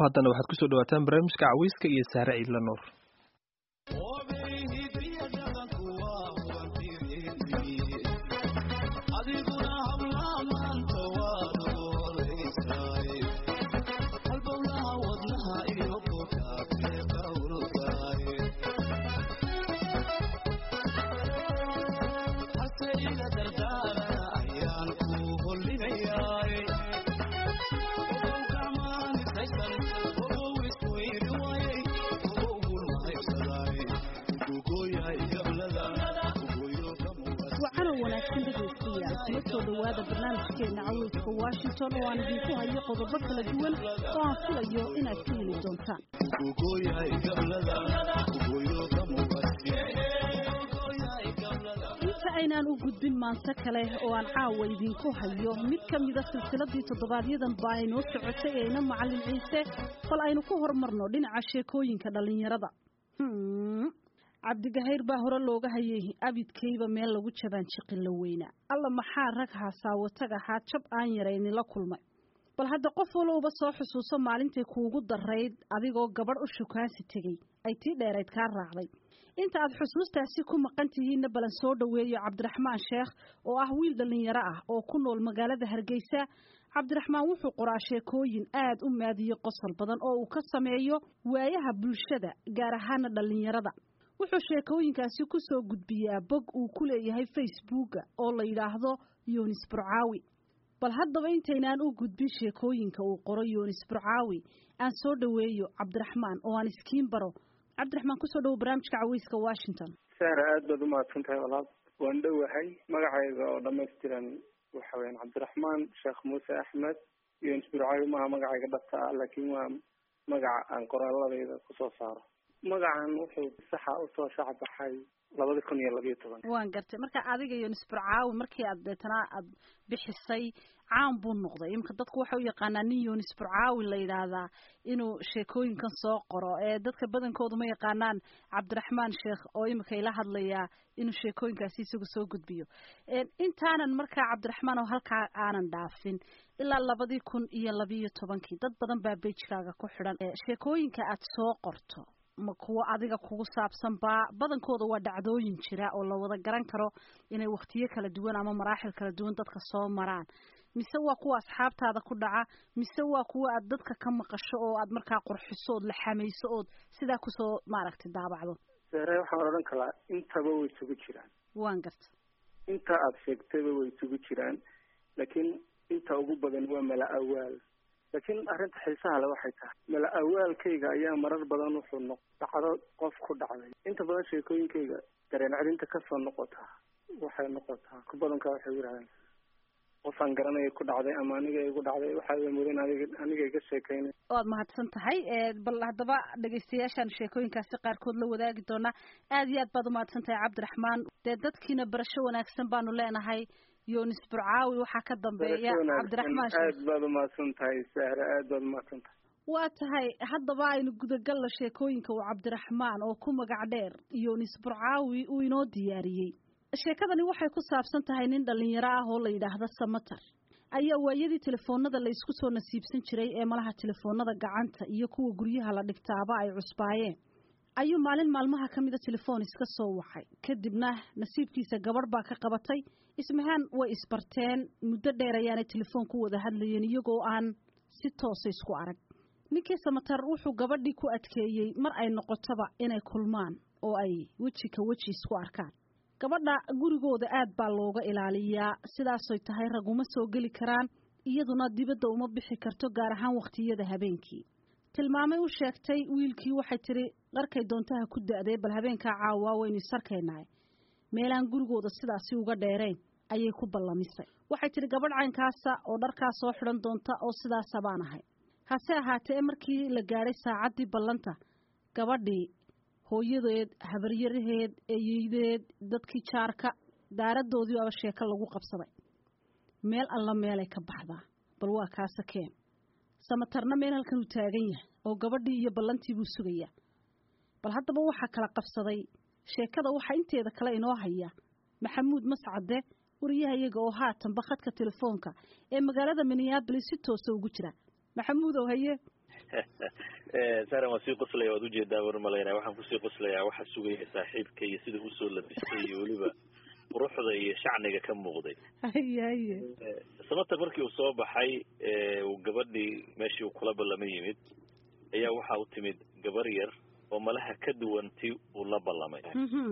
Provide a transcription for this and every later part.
dhaafo haddana waxaad kusoo dhawaataan barnaamijka caweyska iyo saare ciidla nuur soo dhawaada barnaamijkeena caweyska washington oo aan idinku hayo qodobo kala duwan oo aan filayo inaad ka heli doontaan inta aynaan u gudbin maanto kale oo aan caawa idinku hayo mid ka mida silsiladii toddobaadyadaan baa aynoo socotay eena macallin ciise bal aynu ku horumarno dhinaca sheekooyinka dhallinyarada cabdigahayr baa hore looga hayay abidkayba meel lagu jabaan jiqin la weynaa alla maxaa rag haasaawatag ahaa jab aan yarayni la kulmay bal hadda qof walowba soo xusuuso maalintay kuugu darayd adigoo gabadh u shukaansi tegey ay tii dheerayd kaa raacday inta aad xusuustaasi ku maqan tihiinna balan soo dhoweeyo cabdiraxmaan sheekh oo ah wiil dhallinyaro ah oo ku nool magaalada hargeysa cabdiraxmaan wuxuu qoraa sheekooyin aad u maadiyo qosol badan oo uu ka sameeyo waayaha bulshada gaar ahaana dhallinyarada wuxuu sheekooyinkaasi ku soo gudbiyaa bog uu ku leeyahay facebooka oo la yidhaahdo yunis burcaawi bal haddaba intaynaan u gudbin sheekooyinka uu qoro yunis burcaawi aan soo dhoweeyo cabdiraxmaan oo aan iskiin baro cabdiraxmaan kusoo dhowo barnaamijka caweyska washington sahra aad baad umahadsan tahay walaal waan dhowahay magacayga oo dhamaystiran waxa weyaan cabdiraxmaan sheekh muuse axmed yunis burcaawi maaha magacayga dhabta ah laakiin waa magaca aan qoraaladayda kusoo saaro magacan wuxuu saxa usoo shacbaxay labada kun iyo labiyo toban waan gartay marka adiga iyo nisburcaawi markii aad deetana aad bixisay caan buu noqday imika dadku waxay u yaqaanaa nin yunis burcaawi la yidhaahdaa inuu sheekooyinkan soo qoro ee dadka badankoodu ma yaqaanaan cabdiraxmaan sheekh oo imika ila hadlayaa inuu sheekooyinkaasi isagu soo gudbiyo intaanan markaa cabdiraxmaan oo halkaa aanan dhaafin ilaa labadii kun iyo labiyo tobankii dad badan baa beijkaaga ku xidhan sheekooyinka aad soo qorto ma kuwo adiga kugu saabsan baa badankooda waa dhacdooyin jira oo la wada garan karo inay waktiyo kala duwan ama maraaxil kala duwan dadka soo maraan mise waa kuwa asxaabtaada ku dhaca mise waa kuwa aad dadka ka maqasho oo aad markaa qurxiso ood la xamayso ood sidaa kusoo maaragtay daabacdo sare waxaan odhan kalaa intaba way isugu jiraan waan garta inta aada sheegtayba way isugu jiraan laakiin inta ugu badan waa mala awaal laakiin arrinta xiisaha le waxay tahay mala awaalkayga ayaa marar badan wuxuu noq dhacdo qof ku dhacday inta badan sheekooyinkayga dareen celinta kasoo noqotaa waxay noqotaa ku badankaa waxay yidhahdeen qofaan garanaya ku dhacday ama aniga igu dhacday waxaa mudan aniga aniga iga sheekaynay waad mahadsan tahay bal haddaba dhegaystayaashaan sheekooyinkaasi qaarkood la wadaagi doonaa aad iyo aad baad umahadsan tahay cabdiraxmaan dee dadkiina barasho wanaagsan baanu leenahay yunis burcaawi waxaa ka dambeeya cabdiraxmaan aad baad umahadsan tahay sahra aad baad umahadsan tahay waa tahay haddaba aynu gudagalna sheekooyinka uu cabdiraxmaan oo ku magac dheer yunis burcaawi uu inoo diyaariyey sheekadani waxay ku saabsan tahay nin dhallinyaro ah oo la yidhaahdo samater ayaa waayadii telefoonada la isku soo nasiibsan jiray ee malaha telefoonada gacanta iyo kuwa guryaha la dhigtaaba ay cusbaayeen ayuu maalin maalmaha ka mida telefoon iska soo waxay kadibna nasiibkiisa gabadh baa ka qabatay ismahaan way isbarteen muddo dheer ayaanay telefoon ku wada hadlayeen iyagoo aan si toosa isku arag ninkii samater wuxuu gabadhii ku adkeeyey mar ay noqotoba inay kulmaan oo ay weji ka weji isku arkaan gabadha gurigooda aad baa looga ilaaliyaa sidaasoy tahay raguma soo geli karaan iyaduna dibadda uma bixi karto gaar ahaan wakhtiyada habeenkii tilmaamay u sheegtay wiilkii waxay tidhi dharkay doontaha ku da'dee bal habeenkaa caawaa waynu isarkaynahay meelaan gurigooda sidaasi uga dheerayn ayay ku ballamisay waxay tidhi gabadh caynkaasa oo dharkaa soo xidhan doonta oo sidaasa baan ahay hase ahaatee markii la gaadhay saacaddii ballanta gabadhii hooyadeed habaryaraheed eeyeydeed dadkii jaarka daaradoodii aba sheeko lagu qabsaday meel alla meelay ka baxdaa bal waa kaasakeen samatarna meel halkan uu taagan yahay oo gabadhii iyo ballantii buu sugayaa bal haddaba waxaa kala qabsaday sheekada waxaa inteeda kale inoo haya maxamuud mascade wariyaha iyaga oo haatanba khadka telefoonka ee magaalada minneabolis si toosa ugu jira maxamuudow haye saaran waa sii qoslaya waad ujeedaa war malaynaya waxaan kusii qoslayaa waxa sugaya saaxiibka iyo sida usoo labistay iyo weliba quruxda iyo shacniga ka muuqday haye haye samater markii uu soo baxay uu gabadhii meeshii uu kula ballama yimid ayaa waxa u timid gabar yar oo malaha ka duwanti uu la ballamay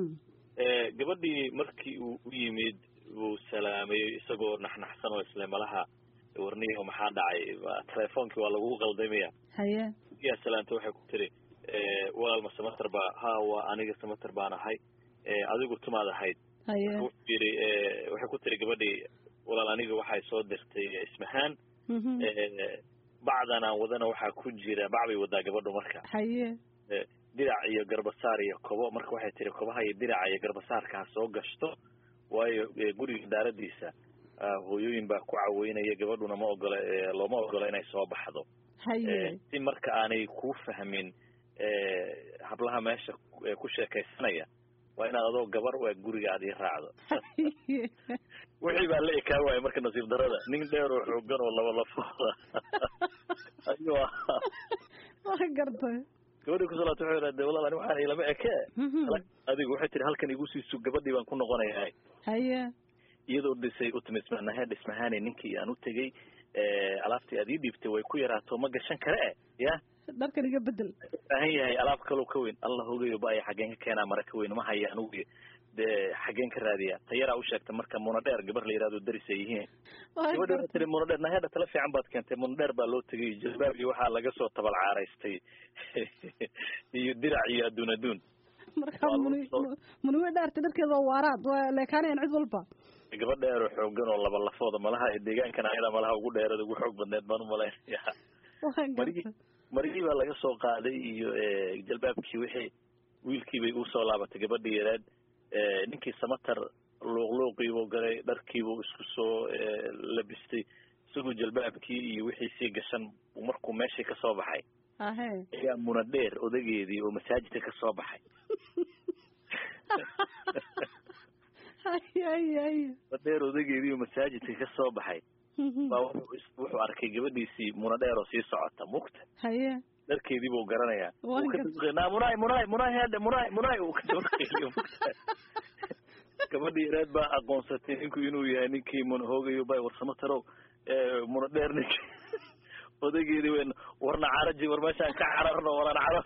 gabadhii markii uu u yimid uu salaamay isagoo naxnaxsan oo isle malaha warniyo maxaa dhacay telefoonkii waa lagu qaldamaya haye yaa salaamta waxay ku tiri walaalma samater baa ha waa aniga samater baan ahay adigu tumaad ahayd haye wuxuu yidhi waxay ku tiri gabadhii walaal aniga waxay soo dirtay ismahaan bacdan aan wadana waxaa ku jira bac bay wadaa gabadhu marka haye dirac iyo garbasaar iyo kobo marka waxay tiri kobaha iyo diraca iyo garbasaarka ha soo gashto waayo guriga daaradiisa hooyooyin baa ku caweynaya gabadhuna ma ogola looma ogola inay soo baxdo haye si marka aanay ku fahmin hablaha meesha ku sheekaysanaya waa inaad adoo gabar u eg guriga aad ii raacdo wixii baa la ekaa waaya marka nasiib darada nin dheer oo xoogan oo laba lafooda ayuu ahaa waa gartay gabadhii kusalaata waxay idhahdee walaal ani waxaan ilama eke adigu waxay tiri halkan igu siisu gabadhii baan ku noqonayaa haye iyadoo dhisay u timi ismanahe dhismahaane ninkii aan u tegey alaabtii aad ii dhiibtay way ku yaraato ma gashan kare e ya dharkan iga bedel baahan yahay alaab kaloo ka weyn allah hogayo baaya xaggeen ka keenaa mara ka weyn ma haya anugu dee xaggeen ka raadiya tayaraa u sheegta marka munadheer gabar la yihahdo daris ay yihiin gabadhi waxay tiri munadheer nahedha tala fiican baad keentay munadheer baa loo tegay jalbaab iyo waxaa laga soo tabal caaraystay iyo dirac iyo adduun adduun marka muni muni way dhaartay dharkeeda waa waaraad waa leekaanayaan cid walba gabadh dheer oo xoogan oo laba lafooda malaha deegaankan ayada malaha ugu dheerada ugu xoog badneed baan umalaynaya marigii marigii baa laga soo qaaday iyo jalbaabkii wixii wiilkiibay usoo laabatay gabadhii yareed ninkii samater luuqluuqiibuu galay dharkiibuu isku soo labistay isagoo jalbaabkii iyo wixii sii gashan markuu meeshii kasoo baxay ahe ayaa munadheer odageedii oo masaajidka kasoo baxay haye haye haye munadheer odageedii oo masaajidka kasoo baxay baa wuxuu arkay gabadhiisii munadheer oo sii socota mugta haye dharkeedii buu garanayaa Waa uu ka gar- dabaqay naa munaay munaay munaay heedhe munaay munaay uu ka dabaqayo mugta gabadhii yareed baa aqoonsatay ninku inuu yahay ninkii mun hoogayo bay warsamo tarow munadheer ninkii odageedii weyn warna caraji war meeshaan ka cararno waran carar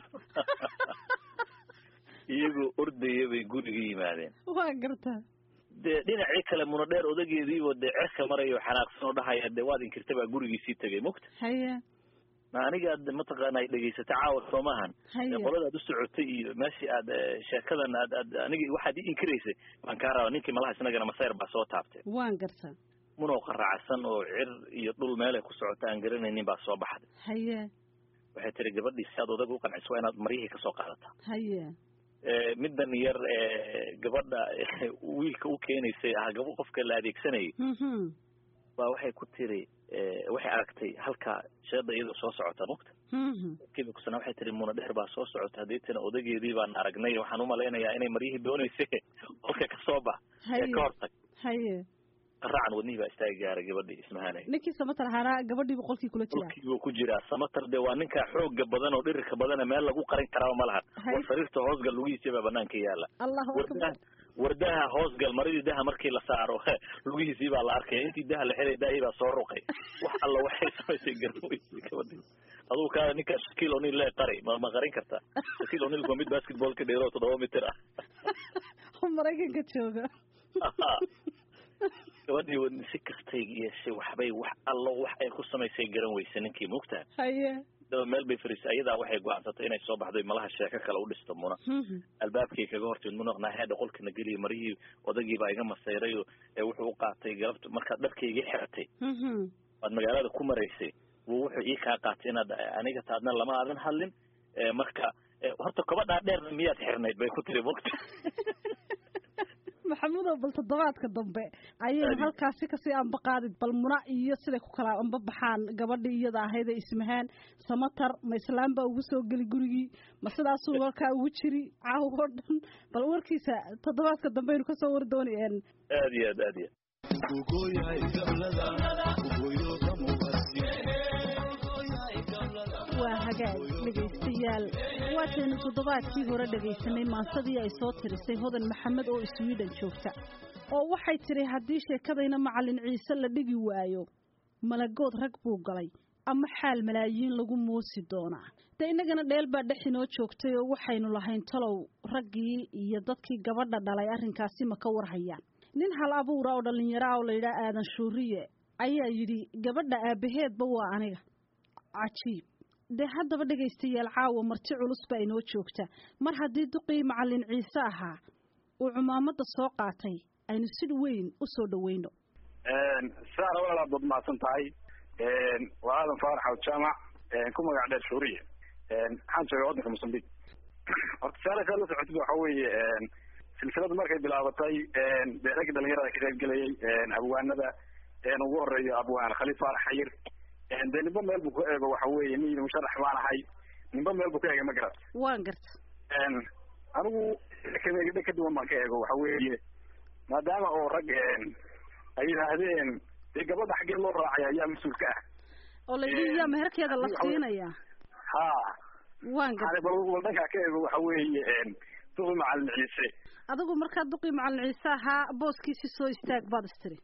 iyagoo ordaya bay guriga yimaadeen waa gartaa dee dhinacii kale munadheer odageediibo dee cerka marayo xanaaqsan oo dhahaya dee waad inkirta baa gurigiisii tegay mugta haye ma anigaad mataqaana ay dhegaysatay caawa soo maahan haye qolada aad u socotay iyo meeshii aad eh, sheekadan aad aad anigi waxaad ii inkiraysay baan kaa rabaa ninkii malaha isnagana masayr baa soo taabtay waan gartaa munoo qaraacsan oo cir iyo dhul meelay ku socota aan garanaynin baa soo baxday haye waxay tiri gabadhii si aad odaga u qanciso waa inaad maryihii kasoo qaadataa haye Eh, middan yar eh, gabadha eh, wiilka u keenaysay ah gaba qofka la adeegsanayay mhm baa waxay ku tiri eh, waxay aragtay halka sheeda iyadoo soo socota mugta mhm kiiba kusana waxay tiri muna dheer baa soo socota hadeetana odageedii baan aragnay waxaan umalaynayaa inay maryihii doonaysay qolka kasoo bax ee haye ka hortag haye qaraacan wadnihii baa istaagi gaaray gabadhii ismahanay ninkii samatar ahaana gabadhii boqolkii kula jira dhulkiibuu ku jiraa samatar de waa ninka xooga badan oo dhirirka badana meel lagu qarin karaaba ma lahan Hay. war sariirta hoosgal lugihiisa baa banaanka yaala allahu akbar wardaha wardaha hoosgal maridii daha markii la saaro lugihiisii baa la arkaya intii daha la xiray daahii baa soo ruqay wax alla waxay samaysay garmaysay gabadhii adugu kaa ninka shakiil o'nil lee qari ma ma qarin kartaa shakiil o'nil waa mid basketballka dheero toddoba mitir ah maraykanka jooga gabadhii wadni si kastay yeeshay waxbay wax allo wax ay ku samaysay garan weysa ninkii mugtaa haye daba meel bay fariisay ayadaa waxay go-aansatay inay soo baxday malaha sheeko kale u dhisto muna Mhm. albaabkii kaga hortimid munaqnaa heedha qolkana geliya marihii odagii baa iga masayray oo ee wuxuu u qaatay galabta markaad dharka iga xiratay Mhm. waad magaalada ku maraysay wuu wuxuu ii kaa qaatay inaad aniga taadna lama aadan hadlin ee marka ee, horta kobadhaa dheerna miyaad xirnayd bay ku tiri mugta maxamudow bal toddobaadka dambe ayaynu Adi. halkaasi kasii anba qaadid bal muna iyo siday ku kala anba baxaan gabadhii iyada ahayd ee ismahaan samatar ma islaam baa ugu soo geli gurigii ma sidaasuu warkaa ugu jiri caaw oo dhan bal warkiisa toddobaadka dambe aynu kasoo war doonayeen aad iyo aad aad iyo aad waa hagaag dhegaystayaal waataynu toddobaadkii hore dhegaysanay maansadii ay soo tirisay hodan maxamed oo sweden joogta oo waxay tidhi haddii sheekadayna macallin ciise la dhigi waayo malagood rag buu galay ama xaal malaayiin lagu muusi doonaa dee innagana dheel baa dhex inoo joogtay oo waxaynu lahayn talow raggii iyo dadkii gabadha dhalay arrinkaasi ma ka warhayaan nin hal abuura oo dhallinyaro ah oo layidhaha aadan shuuriye ayaa yidhi gabadha aabbaheedba waa aniga cajiib dee haddaba dhegaystayaal caawa marti culus baa inoo joogta mar haddii duqii macallin ciise ahaa uu cumaamadda soo qaatay aynu si weyn u soo dhaweyno saara walaalaad baad mahadsan tahay waa aadan faarax aw jaamac ku magac dheer shuuriye waxaan jooga waddanka mosambique horta saara saa la socotid waxa weeye silsiladu markay bilaabatay dee ragga dhalinyarada ka qayb gelayay abwaanada ugu horeeyo abwaan khaliif faarax xayir dee nimba meel buu ku eego waxa weeye nin musharax baan ahay nimba meel buu ka eegay ma garat waan garta anigu kameegidhe ka duwan baan ka eego waxa weeye maadaama oo rag ay yidhaahdeen dee gabadha xaggee loo raacay ayaa mas-uulka ah oo la yidhi yaa meherkeeda la siinaya ha waan garta bal dhankaa ka eego waxa weeye duqi macalin ciise adigu markaa duqii macallin ciise ahaa booskiisi soo istaag baad istiri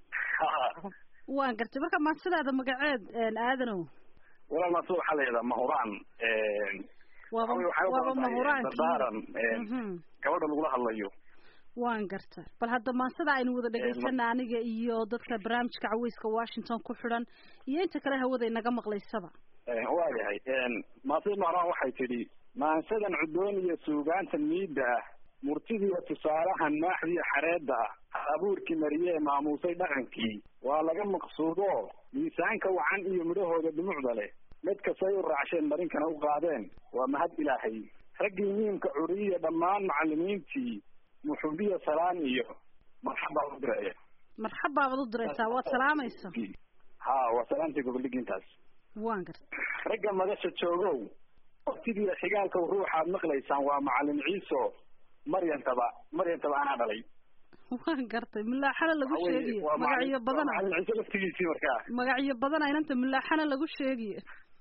waan gartay marka maansidaada magaceed aadanow walaal maanta waxaa la yidhahdaa mahuraan waaba waxay u waaba badan tahay mahuraankii dardaaran Mhm. gabadha lagula hadlayo waan garta bal hadda maansada aynu wada dhegaysana aniga iyo dadka barnaamijka caweyska washington ku xidhan iyo inta kale hawada inaga maqlaysaba waayahay maasida mahuraan waxay tidhi maansadan cudoon iyo suugaanta miidda ah murtidiiyo tusaalahan maaxdiiyo xareedda ah abuurkii mariyee maamuusay dhaqankii waa laga maqsuudo miisaanka wacan iyo midhahooda dhumucda leh mid kastay u raacsheen marinkana u qaadeen waa mahad ilaahay raggii miimka curiyiya dhammaan macallimiintii muxubiya salaan iyo marxabaa u direeya marxab baabaad u diraysaa waad salaamaysa ha waa salaamtii goboldhigintaas waan garta ragga madasha joogow waqtigiiyo xigaalka ruuxaad maqlaysaan waa macallin ciiso maryantaba maryantaba anaa dhalay waan gartay mulaaxana lagu Waxa weeye, sheegiyo waa magacyo macallin- badan waa macallin ciise laftigiisii markaa magacyo badan aynanta mulaaxana lagu sheegiyo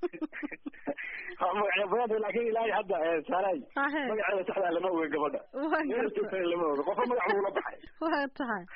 waa magacyo badan laakiin ilaahay hadda eh, saalay Ahe. magaceeda saxdaa lama oga gabadha waan meel garta joogtana lama oga qofka magac buu la baxay waa tahay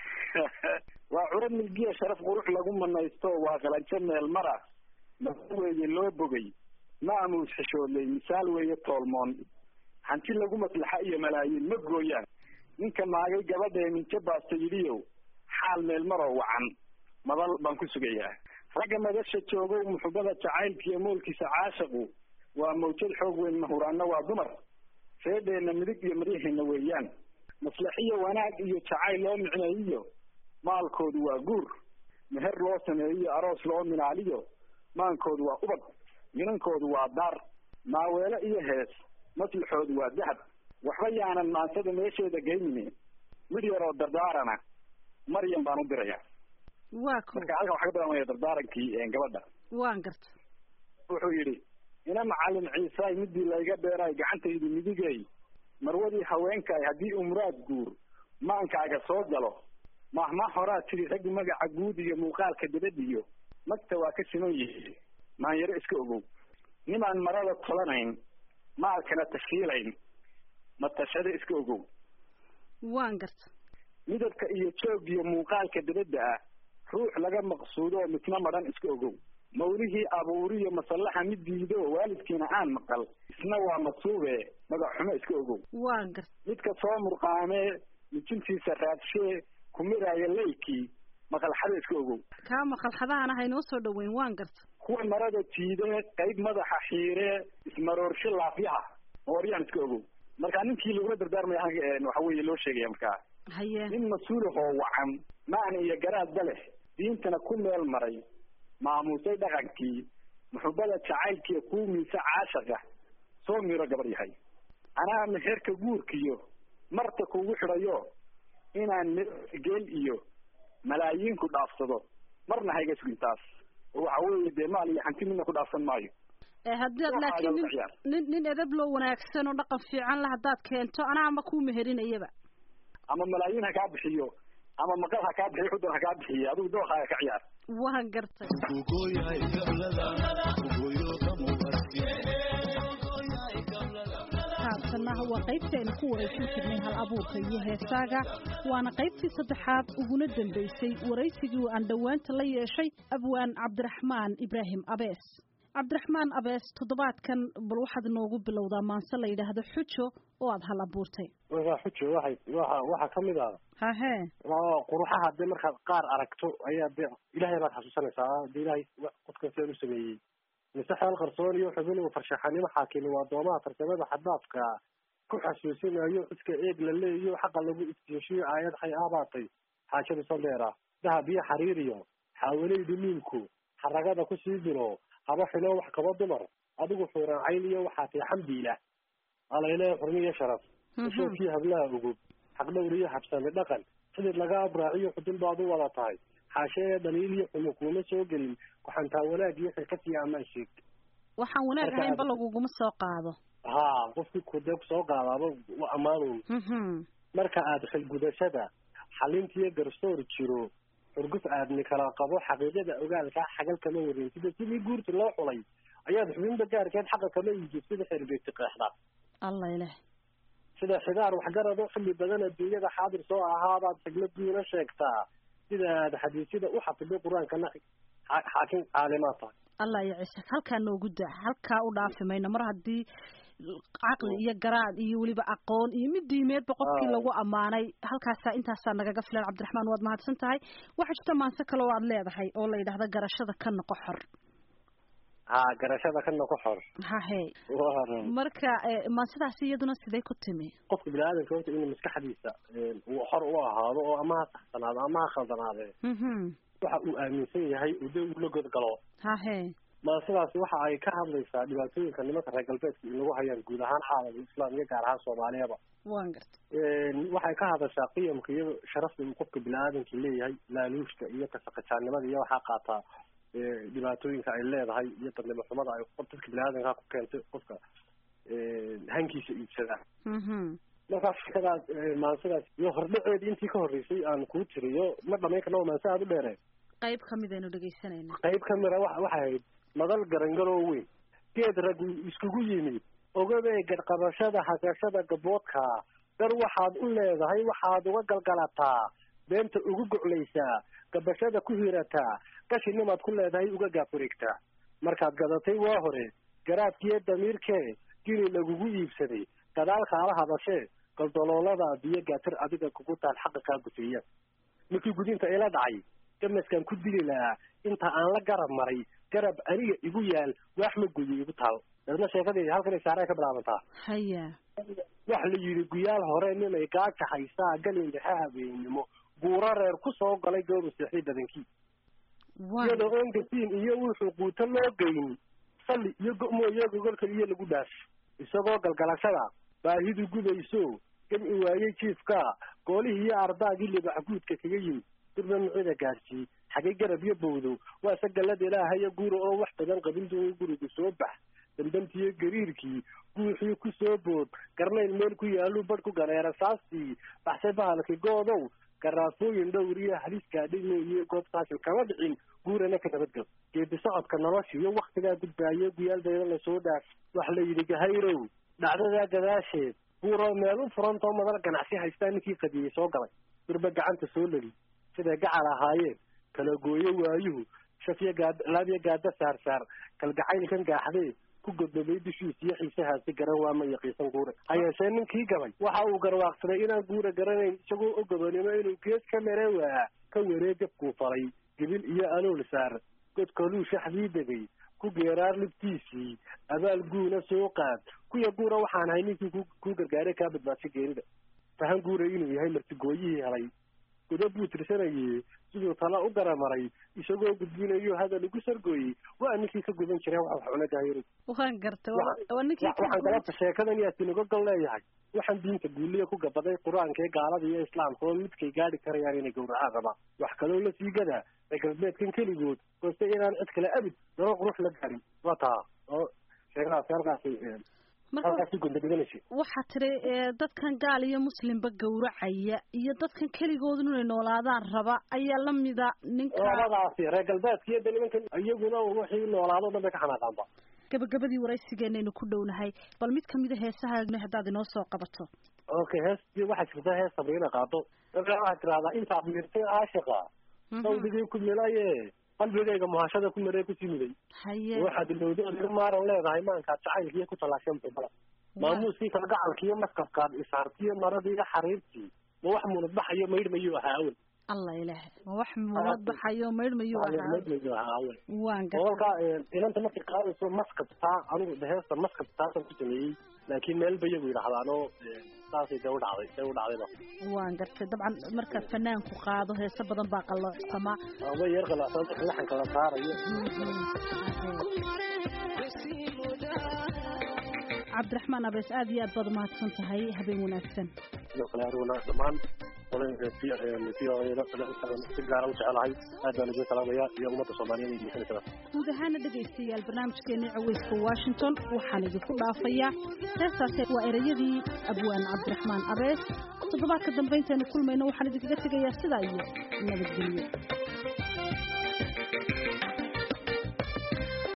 waa curad milgiya sharaf qurux lagu manaysto waa qalanjo meel mara masa weeye loo bogay maamuus xishoodley misaal weeye toolmoon hanti lagu maslaxa iyo malaayiin ma gooyaan ninka maagay gabadhee minjo baasta yidhiyow xaal meel maroo wacan madal baan ku sugayaa ragga madasha joogow muxubada jacaylka iyo moolkiisa caashaqu waa mawjad xoog weyn mahuraanna waa dumar feedheenna midig iyo maryaheena weeyaan maslaxiyo wanaag iyo jacayl loo micneeyiyo maalkoodu waa guur meher loo sameeyiyo aroos loo minaaliyo maankoodu waa ubad minankoodu waa daar maaweelo iyo hees maslaxoodu waa dahab waxba yaanan maansada meesheeda geynine mid yaroo dardaarana maryam baan u diraya waa ko marka halkan waxaa ka bilaabmaya dardaarankii gabadha waan garta wuxuu yidhi ina macallin ciisaay midii layga beeraay gacantaydu midigay marwadii haweenkaay haddii uu muraad guur maankaaga soo galo mahma horaa tidhi raggi magaca guud iyo muuqaalka dabadiyo magta waa ka siman yihi maanyaro iska ogow nimaan marada tolanayn maalkana tashiilayn matashada iska ogow waan garta midabka iyo joog iyo muuqaalka dabadda ah ruux laga maqsuudo oo midna madhan iska ogow mawlihii abuuriyo masallaxa mid diido waalidkiina aan maqal isna waa masuube magac xumo iska ogow waan garta midka soo murqaamee mijintiisa raadshee kumiraaya leykii maqalxada iska ogow kaa maqalxadahan ah inoo soo dhaweyn waan garta kuwa marada jiidee qayb madaxa xiiree ismaroorsho laafyaha mooryaan iska ogow marka ninkii lagula dardaarmaya halka waxa weeye loo sheegaya markaa haye nin mas-uulahoo wacan macna iyo garaadba leh diintana ku meel maray maamuusay dhaqankii muxubada jacaylkiiyo kuu miisa caashaqa soo miro gabar yahay anaa meherka guurkiyo marta kugu xidhayo inaan miro geel iyo malaayiinku dhaafsado marna hayga sugin taas oo waxa weeye dee maal iyo hanti midna ku dhaafsan maayo ee haddaad Waxaa laakiin lagu nin ciyaar. nin nin edab loo wanaagsan oo dhaqan fiican la haddaad keento anaa ma kuu meherinayaba ama malaayiin ha kaa bixiyo ama maqal ha kaa bixiyo xudan ha kaa bixiyo adigu dooqaaga ka ciyaar waan gartay Kugoya igalada, kugoyo kamu arsi. haatanna waa qaybtii aynu ku waraysan jirnay hal abuurka iyo heesaaga waana qaybtii saddexaad uguna dambaysay waraysigii aan dhowaanta la yeeshay abwaan cabdiraxmaan ibraahim abees cabdiraxmaan abees toddobaadkan bal waxaad inoogu bilowdaa maanse la yidhaahdo xujo oo aada hal abuurtay waa xujo waxay waa waxaa kamid ah hahee quruxaha dee markaad qaar aragto ayaa dee ilaahay baad xasuusanaysaa dee ilaahay qofkan sidan u sameeyey mise xeel qarsoon iyo xubin farshaxanimo xaakimi waa doomaha farsamada xadaafka ku xasuusinayo cidka eeg la leeyo xaqa lagu iftiishiyo aayad xay aabaatay xaajada sandeera dahab iyo xariiriyo xaawaleyda miinku xaragada kusii dilo haba xilo wax kaba dumar adigu xuuraan cayn iyo waxaa tay xamdiila alaylee xurmi iyo sharaf ushoofkii hablaha ugub xaqdhowr iyo habsami dhaqan xidid laga abraaciyo xudun baad u wada tahay xaashee dhaliil iyo xumo kuuma soo gelin kuxantaa wanaag iyo xirkad iyo amaan sheeg waxaan wanaag ahaynba laguguma soo qaado ha qofkii kudee kusoo qaadaaba waa amaanuun marka aad xilgudashada xalintiyo garsoor jiro xurguf aadni kala qabo xaqiiqada ogaalkaa xagal kama warin sida sidii guurta loo xulay ayaad xubinba gaarkeed xaqa kama iijib sida xeerbeegti qeexda allah ileh sida xidaar waxgarado xilli badan adduunyada xaadir soo ahaabaad xigmaduuna sheegtaa sida aad xadiisyada u xafiday qur-aankana xaakim caalimaad tahay allah iyo ciise halkaa noogu daa halkaa u dhaafi mayno mar haddii caqli iyo garaad iyo weliba aqoon iyo mid diimeedba qofkii lagu ammaanay halkaasaa intaasaa nagaga filan cabdiraxmaan waad mahadsan tahay waxaa jirta maanse kale oo aad leedahay oo la yidhahda garashada ka noqo xor ha garashada ka noqo xor hahe marka maansidaasi iyaduna sidee ku timi qofka bini-aadamka horta inuu maskaxdiisa uu xor u ahaado oo ama ha saxsanaado ama ha khaldanaadee waxa uu aaminsan yahay uu de uu la godgalo hahe maansidaasi waxa ay ka hadlaysaa dhibaatooyinka nimanka reer galbeedka inagu hayaan guud ahaan xaaladka islaam iyo gaar ahaan soomaaliyaba wan garta waxay ka hadashaa qiyamka iyo sharafta uu qofka bini-aadamka leeyahay laaluushka iyo kasaqajaanimada iyo waxaa qaataa dhibaatooyinka ay leedahay iyo dadnimo xumada ay dadka bini-aadamka ku keentay qofka hankiisa iibsadaa markaa fikadaas maansidaas iyo hordhaceedi intii ka horreysay aan kuu tiriyo ma dhamayn karna waa maansi aada u dheere qayb kamid aynu dhegaysanayna qayb kamida wa waxay ahayd madal garangaloo weyn geed rag iskugu yimid ogabee gadqabashada hasashada gaboodka dar waxaad u leedahay waxaad uga galgalataa beenta ugu goclaysaa gabashada ku hirataa qashinimaad ku leedahay uga gaafureegtaa markaad gadatay waa hore garaadkiiyo damiirkee gini lagugu iibsaday gadaal kaala hadashee galdoloolada biyo gaatir adiga kugu taal xaqa kaa gufeeya markii gudinta ila dhacay gamaskaan ku dili lahaa inta aan la garab maray garab aniga igu yaal waax ma goyo igu taal dadna sheekadii halkan saarey ka bilaabantaa haya waxa la yidhi guyaal hore ninay gaaja haysaa galin dhexe habeennimo buuro reer ku soo galay gooru seexday badankii iyadoo oon gasiin iyo wuxuu quuto loo geyn salli iyo go-mooyo gogolka iyo lagu dhaaf isagoo galgalashada baahidu gudayso gamci waayey jiifka goolihii iyo ardaagii libaxguudka kaga yimid durba micida gaarsiiy xagay garab iyo bowdow waase gallada ilaahayo guura oo wax badan qabin doon guriga soo bax damdamtiiyo gariirkii guuxii ku soo bood garnayl meel ku yaaluu badh ku ganeera saastii baxsay bahalkii goodow garaafooyin dhowr iyo halis gaadhimo iyo goob saasil kama dhicin guurana ka nabadgal geedi socodka nolosha iyo waktigaa gudbaayo guyaaldeeda lasoo dhaaf waxa la yidhi gahayrow dhacdadaa gadaasheed buuroo meel u furantoo madal ganacsi haystaa ninkii qadiyey soo galay durba gacanta soo leli siday gacal ahaayeen kala gooyo waayuhu shafyo gaad laabyo gaada saarsaar kalgacaylkan gaaxdee ku godobay dushiisa iyo xiisahaasi garan waa ma yaqiisan guure ha yeeshee ninkii gabay waxa uu garwaaqsaday inaan guura garanayn isagoo o gabanimo inuu geed ka mere waa ka weree gabkuu falay gibil iyo alool saar godkoluu shaxdii degay ku geeraar libtiisii abaal guuna soo qaad kuya guura waxaan ahay ninkii ku kuu gargaaray kaa badbaadsa geerida fahan guura inuu yahay martigooyihii helay godob buu tirsanayey siduu tala u garamaray isagoo gudbinayo hadal ugu sargooyey waa ninkii ka gudan jireen wax wax cuna gaayari waan gartay waa ninkii waxaan galabta sheekadan yaa sinagogal leeyahay waxaan diinta guuliya ku gabaday qur-aanka ee gaalada iyo islaamka oo midkay gaadhi karayaan inay gowracaan rabaan wax kaloo la sii gadaa reer galbeedkan keligood hoose inaan cid kale abid nolol qurux la gaarin waa taa oo sheekadaasi halkaasi halkaasi gondadhiganaysa waxaa tiri dadkan gaal iyo muslimba gowracaya iyo dadkan keligood inay noolaadaan raba ayaa lamida ninka labadaasi reer galbeedka iyo de nimankan iyaguna wixii noolaado dhan bay ka xanaaqaanba gabagabadii waraysigeenaynu ku dhownahay bal mid kamida heesaha haddaad inoo soo qabato okay hees waxaa jirta hees sabriina qaado waxaad tirahdaa intaad mirtay aashiqa sawdigii ku milaye qalbigayga muhashada ku miree kusii miday haye waxaad ilowdood maaran leedahay maankaad jacaylkiiyo ku talaashan bala maamuuskii kalgacalkiiyo maskafkaad isaartiyo maradii iyo xariirtii ma wax munad baxayo maydh mayuu ahaa awel allah ilaah ma wax munad baxayo maydh mayuu ahaa maydh mayuu ahaa awel waan oo halkaa inanta markay qaadayso maskabtaa anigu heesta maskabtaasan ku sameeyey laakiin meel bayagu yidhaahdaan oo saasay dee u dhacday dee u dhacdayba waan gartay dabcan marka fanaanku qaado heeso badan baa qaloocsama way yar qaloocsama laxanka la saarayo cabdiraxmaan abees aad iyo aad baad umahadsan tahay habeen wanaagsan sidoo kale aniguna dhammaan si gaara u jecelahay aad baan idin salaamaya iyo ummadda soomaaliyeed iyo dhegeysanaysaa guud ahaana dhegaystayaal barnaamijkeena caweyska washington waxaan idinku dhaafayaa heestaasi waa ereyadii abwaan cabdiraxmaan abees toddobaadka dambe intaynu kulmayno waxaan idinkaga tegayaa sidaa iyo nabadgelyo